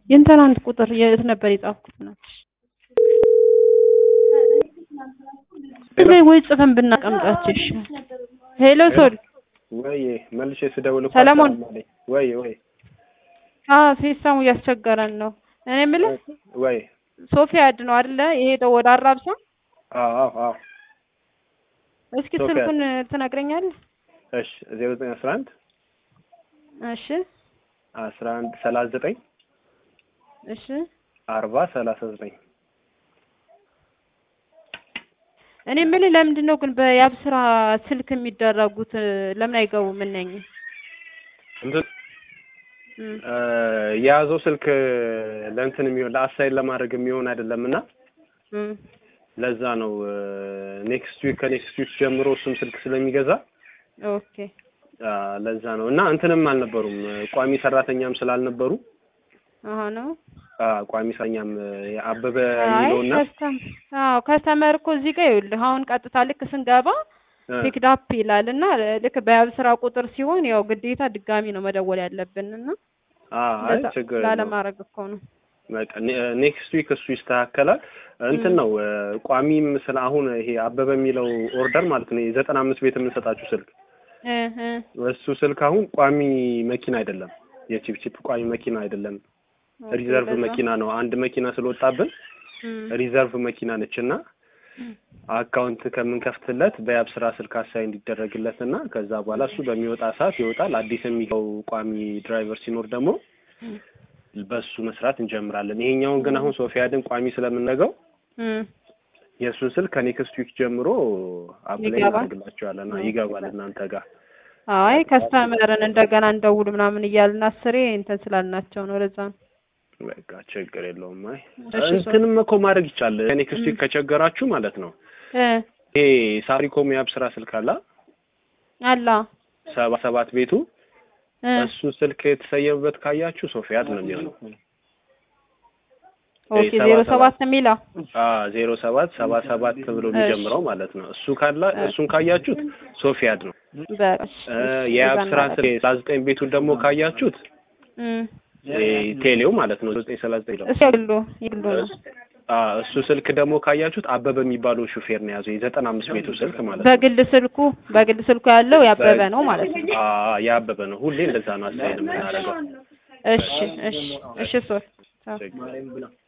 የእንትን አንድ ቁጥር የት ነበር የጻፍኩት? ናትሽ ላይ ወይ ጽፈን ብናቀምጣቸው ይሻላል። ሄሎ ሶል ወይ መልሼ ስደውል እኮ ሰለሞን። አልሰማም አለኝ። ወይ ወይ አዎ ሲስተሙ እያስቸገረን ነው። እኔ የምልህ ወይ ሶፊያድ ነው አይደለ? የሄደው ወደ አራብሳ። አዎ አዎ አዎ እስኪ ሶፊያድ። ስልኩን ትነግረኛለህ? እሺ ዜሮ ዘጠኝ አስራ አንድ እሺ አስራ አንድ ሰላሳ ዘጠኝ እሺ አርባ ሰላሳ ዘጠኝ እኔ የምልህ ለምንድን ነው ግን በያብስራ ስልክ የሚደረጉት ለምን አይገቡም? እነኝህ እንትን እም፣ እ የያዘው ስልክ ለእንትን የሚሆን ለአሳይን ለማድረግ የሚሆን አይደለም እና እም፣ ለዛ ነው ኔክስት ዊክ ከኔክስት ዊክ ጀምሮ እሱም ስልክ ስለሚገዛ ኦኬ አ፣ ለዛ ነው እና እንትንም አልነበሩም ቋሚ ሰራተኛም ስላልነበሩ አሀ ነው። አ፣ ቋሚ ሰራተኛም አበበ አይ የሚለውና ከስተም አዎ ከስተመር እኮ እዚህ ጋር ይኸውልህ አሁን ቀጥታ ልክ ስንገባ እ፣ ፒክድ አፕ ይላል እና ልክ በያብስራ ቁጥር ሲሆን ያው ግዴታ ድጋሚ ነው መደወል ያለብን እና አ፣ አይ ለዛ- ችግር የለውም። ላለማድረግ እኮ ነው። በቃ ኔክስት ዊክ እሱ ይስተካከላል። እንትን ነው እ፣ ቋሚም ስለ አሁን ይሄ አበበ የሚለው ኦርደር ማለት ነው የዘጠና አምስት ቤት የምንሰጣችሁ ስልክ እ እ እሱ ስልክ አሁን ቋሚ መኪና አይደለም፣ የቺፕ ቺፕ ቋሚ መኪና አይደለም፣ ኦኬ፣ ሪዘርቭ ለዛ። መኪና ነው። አንድ መኪና ስለወጣብን እም፣ ሪዘርቭ መኪና ነች እና አካውንት ከምንከፍትለት በያብ ስራ ስልክ አሳይ እንዲደረግለት እና ከዛ በኋላ እሱ በሚወጣ ሰዓት ይወጣል። አዲስ የሚገው ቋሚ ድራይቨር ሲኖር ደግሞ በሱ መስራት እንጀምራለን። ይሄኛውን ግን አሁን ሶፊያድን ቋሚ ስለምንነገው እም፣ የእሱን ስልክ ከኔክስት ዊክ ጀምሮ አፕላይ ይገባል? እናደርግላቸዋለን። አዎ፣ ይገባል እናንተ ጋር አይ ከስተመርን እንደገና እንደውል ምናምን እያልን አስሬ እንትን ስላልናቸው ነው። ለዛ ነው። በቃ ችግር የለውም። አይ እሺ፣ ሶ- እንትንም እኮ ማድረግ ይቻላል። ኔክስት ዊክ ከቸገራችሁ ማለት ነው እ ይሄ ሳሪኮም የአብ ስራ ስልክ አላ አላ ሰባ ሰባት ቤቱ እ እሱ ስልክ የተሰየመበት ካያችሁ ሶፊያድ ነው የሚሆነው። ኦኬ ሰባ ዜሮ ሰባት ሰባት የሚለው ዜሮ ሰባት ሰባ ሰባት ብሎ የሚጀምረው ማለት ነው። እሱ ካላ እሱን ካያችሁት ሶፊያድ ነው። በቃ እሺ፣ እ እሺ፣ የአብ እዛ ስራ እናደርግ። ስልክ ሰላሳ ዘጠኝ ቤቱን ደግሞ ካያችሁት እም፣ ይሄ ቴሌው ማለት ነው ዘጠኝ ሰላሳ ዘጠኝ ነው። እሱ የግሉ የግሉ ነው። አ እሱ ስልክ ደግሞ ካያችሁት አበበ የሚባለው ሹፌር ነው የያዘው የዘጠና አምስት ቤቱ ስልክ ማለት ነው። በግል ስልኩ በግል ስልኩ ያለው ያበበ ነው ማለት ነው። አ ያበበ ነው። ሁሌ እንደዛ ነው አስተያየት የምናደርገው። እሺ እሺ እሺ ሶል ችግር